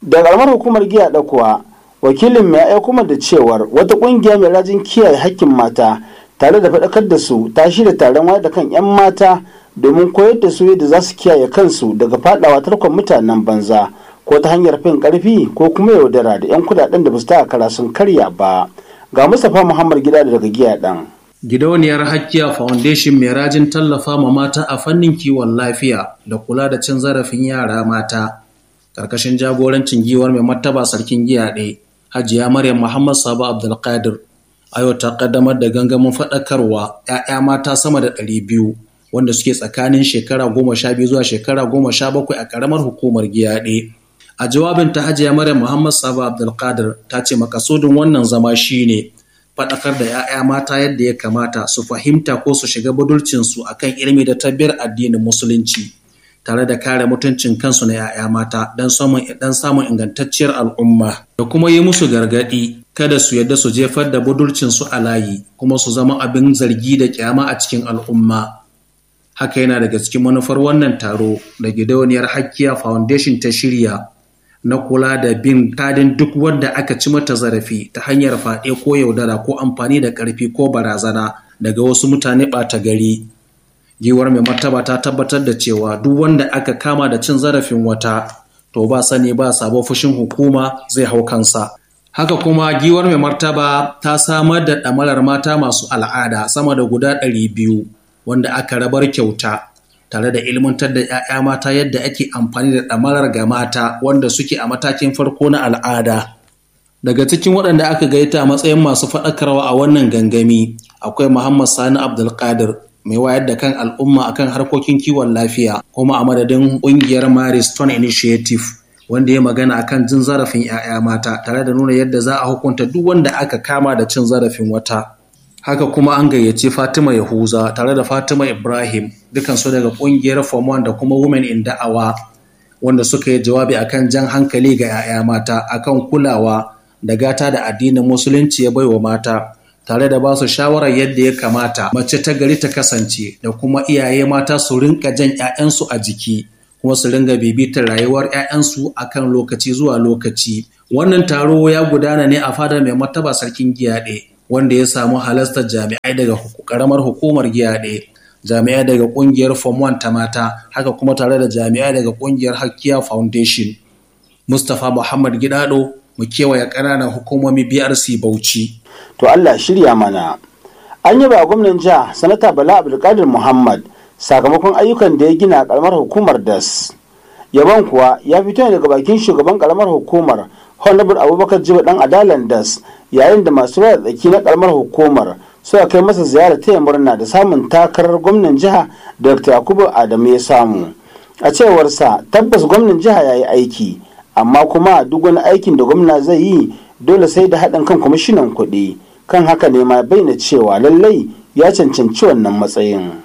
da karamar hukumar giya da kuwa wakilin mai aiko da cewar wata kungiya mai rajin kiyaye hakkin mata tare da faɗakar da su ta shirya taron wayar da kan 'yan mata domin koyar da su yadda za su kiyaye kansu daga fadawa tarkon mutanen banza ko ta hanyar fin karfi ko kuma yaudara da 'yan kudaden da ba su kara sun karya ba ga mustapha muhammad gida daga giya dan gidauniyar hakkiya foundation mai rajin tallafa ma mata a fannin kiwon lafiya da kula da cin zarafin yara mata karkashin jagorancin giwar mai martaba sarkin giya ɗaya hajiya maryam muhammad sabo abdulkadir a yau ta kaddamar da gangamin faɗakarwa 'ya'ya mata sama da ɗari biyu wanda suke tsakanin shekara goma sha biyu zuwa shekara goma sha bakwai a ƙaramar hukumar giyaɗe. A jawabin ta hajiya Maryam Muhammad Sabo Abdulkadir ta ce makasudin wannan zama shine faɗakar da 'ya'ya mata yadda ya kamata su fahimta ko su shiga budurcinsu akan ilimi da tabbiyar addinin musulunci tare da kare mutuncin kansu na 'ya'ya mata don samun samun ingantacciyar al'umma da kuma yi musu gargaɗi kada su yadda su jefar da budurcinsu a layi kuma su zama abin zargi da kyama a cikin al'umma. haka yana daga cikin manufar wannan taro da gidauniyar hakkiya foundation ta shirya na kula da bin kadin duk wanda aka ci mata zarafi ta hanyar faɗe ko yaudara ko amfani da ƙarfi ko barazana daga wasu mutane ɓata gari giwar mai martaba ta tabbatar da cewa duk wanda aka kama da cin zarafin wata to ba sani ba sabon fushin hukuma zai hau kansa haka kuma giwar mai martaba ta samar da ɗamarar mata masu al'ada sama da guda ɗari biyu wanda aka rabar kyauta tare da ilmantar da 'ya'ya mata yadda ake amfani da ɗamarar ga mata wanda suke a matakin farko na al'ada. Daga cikin waɗanda aka gaita a matsayin masu faɗakarwa a wannan gangami akwai Muhammad Sani Abdulkadir mai wayar da kan al'umma akan harkokin kiwon lafiya kuma a madadin ƙungiyar Marie Stone Initiative wanda ya magana akan jin zarafin 'ya'ya mata tare da nuna yadda za a hukunta duk wanda aka kama da cin zarafin wata. haka kuma an gayyaci Fatima Yahuza tare da Fatima Ibrahim dukansu daga kungiyar Form 1 da kuma Women in Da'awa wanda suka yi jawabi akan jan hankali ga 'ya'ya mata akan kulawa da gata da addinin musulunci ya baiwa mata tare da ba su shawarar yadda ya kamata mace ta gari ta kasance da kuma iyaye mata su rinka jan 'ya'yansu a jiki kuma su ringa bibitar rayuwar 'ya'yansu akan lokaci zuwa lokaci wannan taro ya gudana ne a fadar mai martaba sarkin giyaɗe wanda ya samu halastar jami'ai daga karamar hukumar giyaɗe jami'ai daga kungiyar form 1 ta mata haka kuma tare da jami'ai daga kungiyar hakkiya foundation mustapha muhammad gidado mu kewaye ƙananan hukumomi brc bauchi to allah shirya mana an yi ba gwamnan jiha sanata bala abdulkadir muhammad sakamakon ayyukan da ya gina a karamar hukumar das yaban kuwa ya fito ne daga bakin shugaban karamar hukumar honorable abubakar jiba dan adalan das yayin da masu raya tsaki na karamar hukumar suka kai masa ziyara taya murna da samun takarar gwamnan jiha dr yakubu adamu ya samu a cewarsa tabbas gwamnan jiha ya yi aiki amma kuma duk wani aikin da gwamna zai yi dole sai da haɗin kan kwamishinan kuɗi kan haka ne ma bayyana cewa lallai ya cancanci wannan matsayin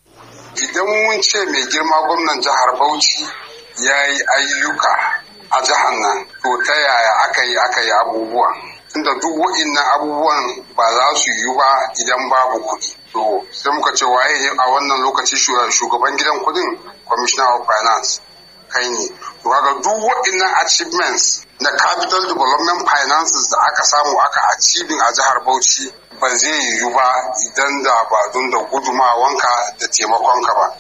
idan mun ce mai girma gwamnan jihar bauchi ya yi ayyuka a jihar nan to ta yaya aka yi aka yi abubuwan tunda duk wa'innan abubuwan ba za su yi ba idan babu kuɗi to sai muka ce waye a wannan lokaci shugaban gidan kuɗin commissioner of finance kai ne to kaga duk wa'innan achievements na capital development finances da aka samu aka achieving a jihar bauchi ba zai yiwu ba idan da ba don da gudumawanka da taimakonka ba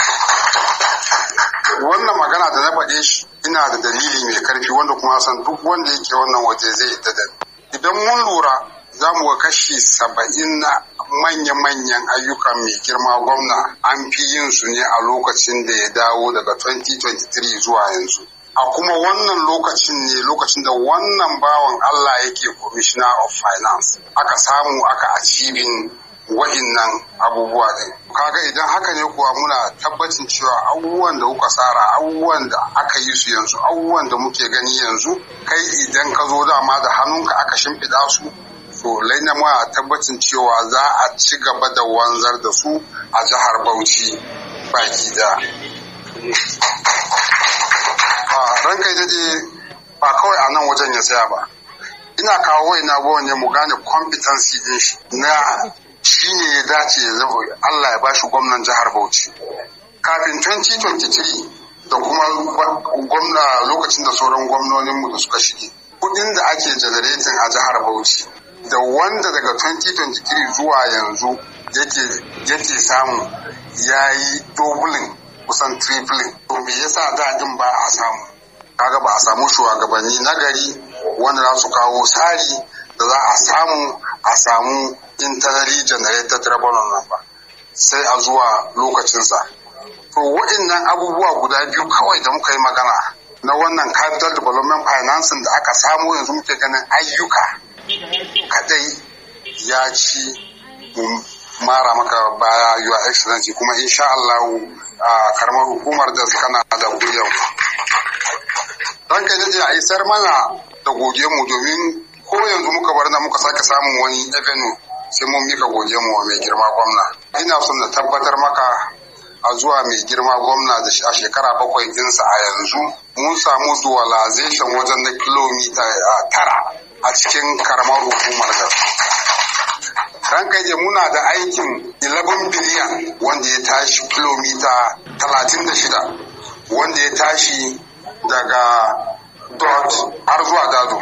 wannan magana da na faɗe shi ina da dalili mai karfi wanda kuma san duk wanda yake wannan waje zai yi da idan mun lura za mu ga kashi saba'in na manya-manyan ayyukan mai girma gwamna an fi yin su ne a lokacin da ya dawo daga 2023 zuwa yanzu a kuma wannan lokacin ne lokacin da wannan bawan Allah yake commissioner of finance aka samu aka achieving wa'innan abubuwa din kaga idan haka ne kuwa muna tabbacin cewa abubuwan da kuka tsara abubuwan da aka yi su yanzu abubuwan da muke gani yanzu kai idan ka zo dama da hannunka aka shimfiɗa su to laina muna tabbacin cewa za a ci gaba da wanzar da su a jihar Bauchi baki da ranka daɗe ba kawai a nan wajen ya tsaya ba ina kawo wai na ne mu gane competency din shi na shi ne ya dace ya zama Allah ya bashi gwamnan jihar Bauchi. Kafin 2023 da kuma gwamna lokacin da sauran gwamnoninmu da suka shige kudin da ake generating a jihar Bauchi da wanda daga 2023 zuwa yanzu yake samu ya yi dobulin kusan tripling to me yasa dadin ba a samu kaga ba a samu shugabanni na gari wanda za su kawo tsari da za a samu a samu internally generated revenue nan ba sai a zuwa lokacinsa to waɗannan abubuwa guda biyu kawai da muka yi magana na wannan capital development financing da aka samu yanzu muke ganin ayyuka kadai ya ci mara maka baya your excellency kuma insha Allah a karamar hukumar da kana da guriyar don kai da a isar mana da goge mu domin ko yanzu muka bar na muka sake samun wani avenue sai mun mika goge mu mai girma gwamna ina son na tabbatar maka a zuwa mai girma gwamna da a shekara bakwai dinsa a yanzu mun samu dualization wajen na kilomita tara a cikin karamar hukumar da ran kai muna da aikin 11 biliyan wanda ya tashi kilomita 36 wanda ya tashi daga dot har zuwa dado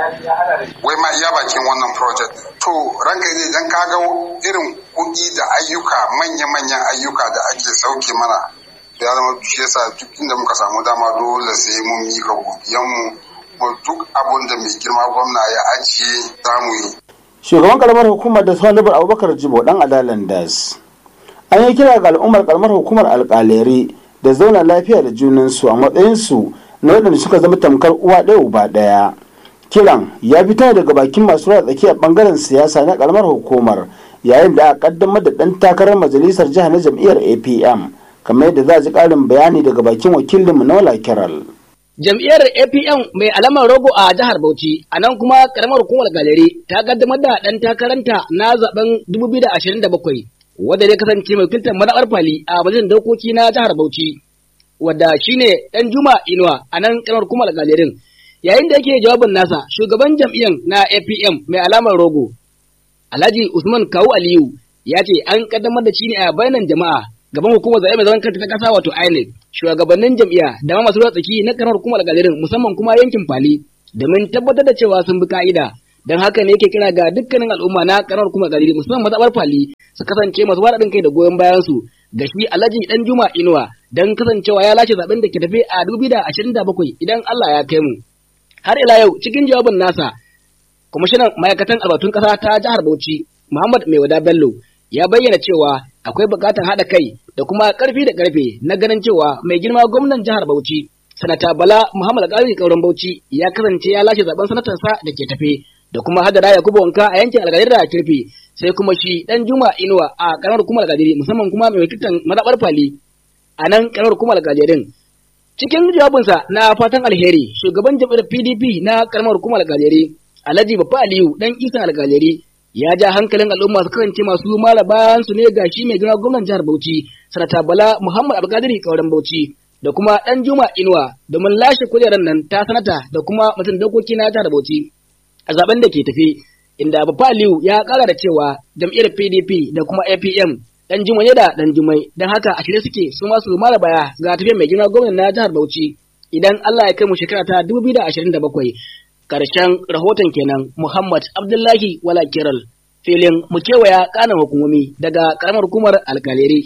wai ma iya bakin wannan project to ranka zai dan kaga irin kuɗi da ayyuka manya-manyan ayyuka da ake sauke mana ya zama shi yasa duk inda muka samu dama dole sai mun mika godiyanmu duk abun da mai girma gwamna ya ajiye za mu yi shugaban karamar hukumar da salibar abubakar jibo dan adalan das an yi kira ga al'ummar karamar hukumar alkaleri da zauna lafiya da junansu a matsayinsu na waɗanda suka zama tamkar uwa ɗaya uba ɗaya kiran ya fito daga bakin masu ruwa tsakiyar bangaren siyasa na karamar hukumar yayin da aka kaddamar da ɗan takarar majalisar jiha na jam'iyyar apm kamar yadda za a ji ƙarin bayani daga bakin wakilinmu na wala kiral. Jam'iyyar APM mai alamar rogo a jihar Bauchi, a nan kuma karamar hukumar galeri ta kaddamar da ɗan takaranta na zaben 2027, wadda zai kasance mai wakiltar mazaɓar fali a majalisar dokoki na jihar Bauchi, wadda shine ɗan Juma Inuwa a nan karamar hukumar galerin. Yayin da yake jawabin nasa, shugaban jam'iyyar na APM mai alamar rogo, Alhaji Usman Kawu Aliyu, ya ce an kaddamar da shi ne a bayanan jama'a gaban hukumar zaɓe mai zaman kanta ta ƙasa wato INEC shugabannin jam'iyya da ma masu ruwa tsaki na karamar hukumar galerin musamman kuma yankin Fali domin tabbatar da cewa sun bi ka'ida don haka ne yake kira ga dukkanin al'umma na karamar hukumar galerin musamman mazaɓar Fali su kasance masu waɗin kai da goyon bayan su ga shi Alhaji Dan Juma Inuwa don kasancewa ya lashe zaɓen da ke tafe a 2027 idan Allah ya kai mu har ila yau cikin jawabin nasa kwamishinan ma'aikatan albatun ƙasa ta jihar Bauchi Muhammad Maiwada Bello ya bayyana cewa akwai buƙatar haɗa kai da kuma ƙarfi da ƙarfe na ganin cewa mai girma gwamnan jihar Bauchi sanata Bala Muhammad Alƙali Kauran Bauchi ya kasance ya lashe zaben sanatarsa da ke tafe da kuma hadara Yakubu Wanka a yankin Algadiri da Kirfi sai kuma shi dan Juma Inuwa a karamar hukumar Algadiri musamman kuma mai wakiltan mazaɓar Fali a nan karamar hukumar Algadirin cikin jawabinsa na fatan alheri shugaban jam'iyyar PDP na karamar hukumar Algadiri Alhaji Baffa Aliyu dan Isan Algadiri ya ja hankalin al'umma su kasance masu mara bayan su ne ga shi mai gina gwamnan jihar Bauchi sanata Bala Muhammad Abdulkadir Kauran Bauchi da kuma dan Juma Inuwa domin lashe kujerar nan ta sanata da kuma mutum dokoki na jihar Bauchi a zaben da ke tafi inda Baffa Aliyu ya kara da cewa jam'iyyar PDP da kuma APM dan Juma ne da dan Jumai dan haka a shirye suke su ma su mara baya ga tafiyar mai gina gwamnan na jihar Bauchi idan Allah ya kai mu shekara ta 2027 Karshen rahoton kenan Muhammad Abdullahi Wala Kiral filin mu kewaya kanan hukumomi daga karamar hukumar alkaleri.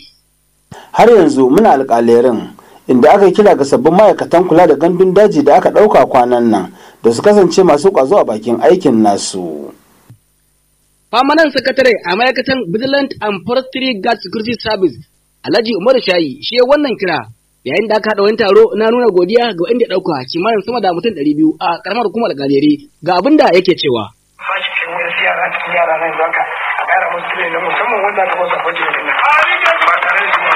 Har yanzu muna alkalerin inda aka kira ga sabbin ma'aikatan kula da gandun daji da aka ɗauka kwanan nan da su kasance masu ƙwazo a bakin aikin nasu. Famanan sakatare a ma'aikatan Vigilant and Forestry Guard Security Service Alhaji Umaru Shayi shi wannan kira yayin da aka haɗa wani taro na nuna godiya ga wanda ya ɗauka kimanin sama da mutum ɗari biyu a ƙaramar hukumar galeri ga abin da yake cewa. Sashi kai wani yara cikin yara nan zaka a ƙara musu tire na musamman wanda aka masa bajin din nan. Ba tare da zuwa.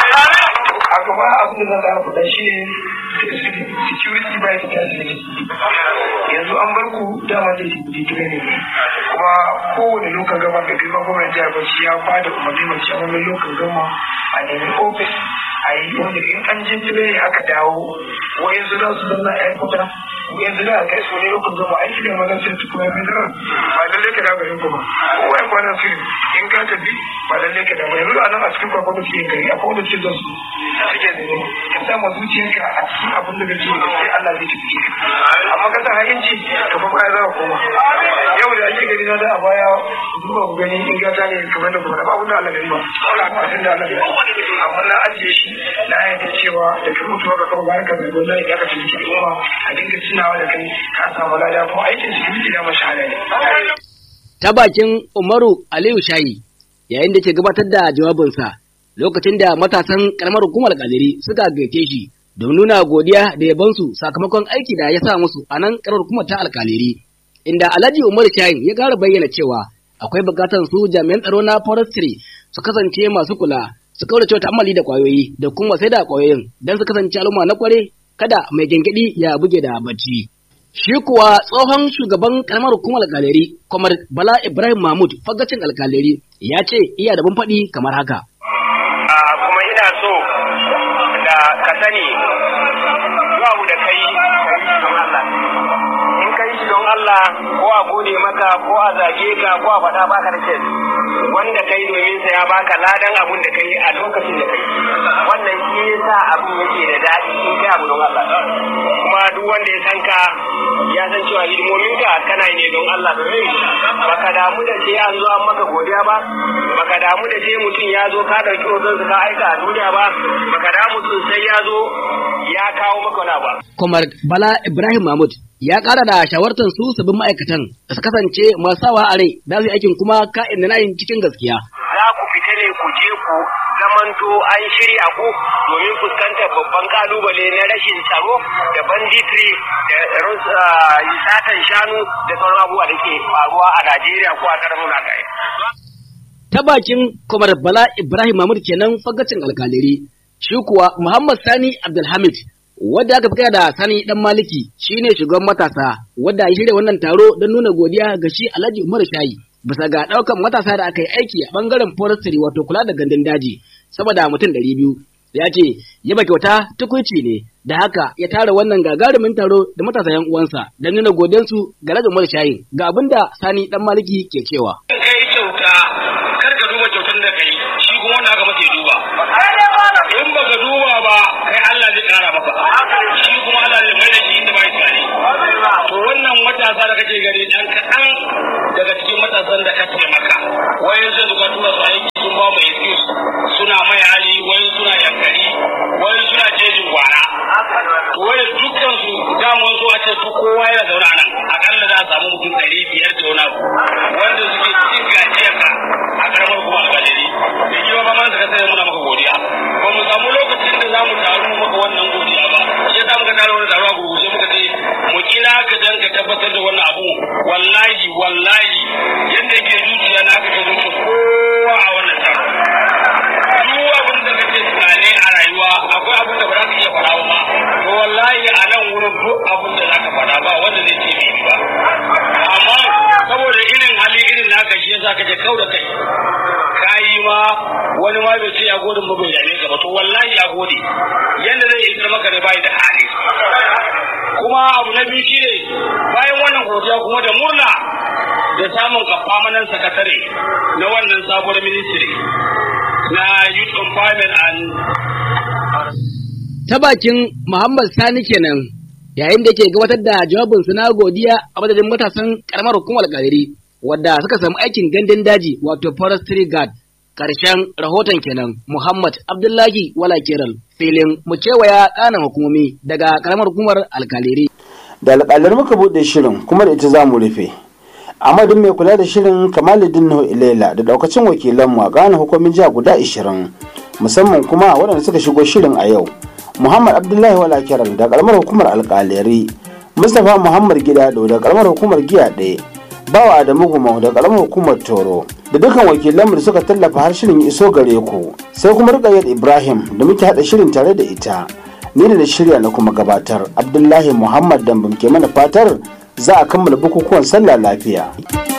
A gaba abin da zan ƙara faɗa shi ne security by security. Yanzu an bar ku dama da digire ne kuma kowane lokacin gama da girma gwamnati jihar Bauchi ya bada umarni mai cewa lokacin gama a nemi ofis a yi wanda in an je tire aka dawo wayansu za su zanna yan kuta yanzu da kai so ne lokacin zama aiki da mazan sai su kuma mai ba lallai ka dawo garin ku ba kowa ya kwana su in ka tafi ba lallai ka dawo yanzu a nan a cikin kwakwa da suke gari akwai wanda suke zan su suke da ne ka sa ma zuciyarka a cikin abin da kake da sai Allah zai tafi ka amma ka sa hayinci ka fa baya za ka koma yau da ake gani na da a baya duba ku gani in gata ne kamar da kuma ba abin da Allah gani ba ba abin da Allah gani amma na ajiye shi na yadda cewa da ka mutu ka kama bayan ka zai zo zai ya ka tafi cikin umma a dinga tunawa da kai ka samu lada kuma aikin su da mashahada ne. Ta bakin Umaru Aliyu Shayi yayin da ke gabatar da jawabinsa lokacin da matasan karamar hukumar Kadiri suka gaite shi don nuna godiya da yabansu sakamakon aiki da ya sa musu a nan karamar hukumar ta alkaliri inda Alhaji Umaru Shayin ya ƙara bayyana cewa akwai bukatar su jami'an tsaro na forestry su kasance masu kula su kaurace ta'ammali da kwayoyi da kuma sai da kwayoyin don su kasance al'umma na kware kada mai gengedi ya buge da bacci. Shi kuwa tsohon shugaban karamar hukumar alkaleri, Kwamar Bala Ibrahim Mahmud fagacin alkaleri ya ce iya da faɗi kamar haka. Kuma ina so da ka sani zuwa da kai don Allah. In kai shi don Allah ko a gode maka ko a zage ka ko a faɗa baka da kes. Wanda kai domin sa ya baka ladan abun da kai a lokacin da kai. Wannan shi yasa abun yake da daɗi in kai abu don Allah. Kuma duk wanda ya san ka ya san cewa hidimomin ka kana yi ne don Allah domin baka damu da ce an zo an maka godiya ba baka damu da ce mutum ya zo ka dauki hoton ka aika a duniya ba baka damu sosai ya zo ya kawo maka wani ba. Kwamar Bala Ibrahim Mahmud ya ƙara da shawartar su sabbin ma'aikatan da su kasance masu sawa a rai da su aikin kuma ka'in da na'in cikin gaskiya. Za ku fita ne ku je ku zamanto an shirya ku domin fuskantar babban kalubale na rashin tsaro da banditry da satan shanu da sauran abubuwa da ke faruwa a Najeriya ko a ƙarfin Nagaya. Ta bakin Kwamar Bala Ibrahim Mahmud kenan fagacin alkaliri, shi kuwa Muhammad Sani Abdulhamid wadda aka fi da Sani Dan Maliki shine shugaban matasa wadda ya shirya wannan taro don nuna godiya ga shi Alhaji Umar Shayi bisa ga ɗaukan matasa da aka yi aiki a ɓangaren forestry wato kula da gandun daji saboda mutum ɗari biyu ya ce yaba kyauta tukuici ne da haka ya tara wannan gagarumin taro da matasa yan uwansa don nuna godiyansu ga Alhaji Umar Shayi ga abin da Sani Dan Maliki ke cewa. Kai kyauta kar ka duba kyautar da kai shi kuma wanda aka mace duba. In ba ka duba ba kai Allah zai kara maka. Shi kuma Allah zai mai da shi inda bai tsari. To wannan matasa da kake gani dan kaɗan daga cikin matasan da ka taimaka. Wayan sun ka tura su aiki sun ba mu excuse suna mai hali wayan suna yankari wayan suna jejin gwara. To wayan dukkan su damuwan su a ce su kowa yana zaune a nan akalla za a samu mutum ɗari biyar da wani abu wanda suke cikin gajiyarka a karamar kuma alƙalari. Da kiwa ba man suka sai muna maka godiya. Ba mu samu lokacin da za mu taru maka wannan godiya ba. Shi yasa muka tara wani taro a gurguje muka ce mu kira ka dan ka tabbatar da wannan abu wallahi wallahi yadda yake zuciya na ka zuciya kowa a wannan taro. Duk abin da kake tunani a rayuwa akwai abin da ba za ka iya faɗa ba to wallahi a nan wurin duk abin da za ka faɗa ba wanda zai ce bai ba. Amma saboda irin hali irin naka shi yasa kake kau da kai. Kayi ma wani ma bai ce ya gode ba bai dame ka ba to wallahi ya gode yanda zai isar maka ne bai da hali. kuma abu na biyu shine bayan wannan godiya kuma da murna da samun kafamanan sakatare na wannan sabuwar ministry na youth empowerment and Ta bakin Muhammad Sani kenan yayin da ke gabatar da jawabinsu na godiya a madadin matasan karamar hukumar Kadiri wadda suka samu aikin gandun daji wato forestry guard karshen rahoton kenan Muhammad Abdullahi Wala Kiral filin mu kewaya kanan hukumomi daga karamar hukumar alkaliri. da alƙalar muka buɗe shirin kuma da ita za mu rufe amadin mai kula da shirin kamaluddin nuhu ilela da daukacin wakilanmu a ƙananan hukumin jiha guda 20 musamman kuma waɗanda suka shigo shirin a yau muhammad abdullahi wala kiran da karamar hukumar alƙalari mustapha muhammad gidado da karamar hukumar giya ɗaya bawa adamu gumau da karamar hukumar toro da dukkan wakilanmu da suka tallafa har shirin ya iso gare ku sai kuma rikayyar ibrahim da muke haɗa shirin tare da ita ni da na shirya na kuma gabatar abdullahi muhammad dambam ke mana fatar za a kammala bukukuwan sallah lafiya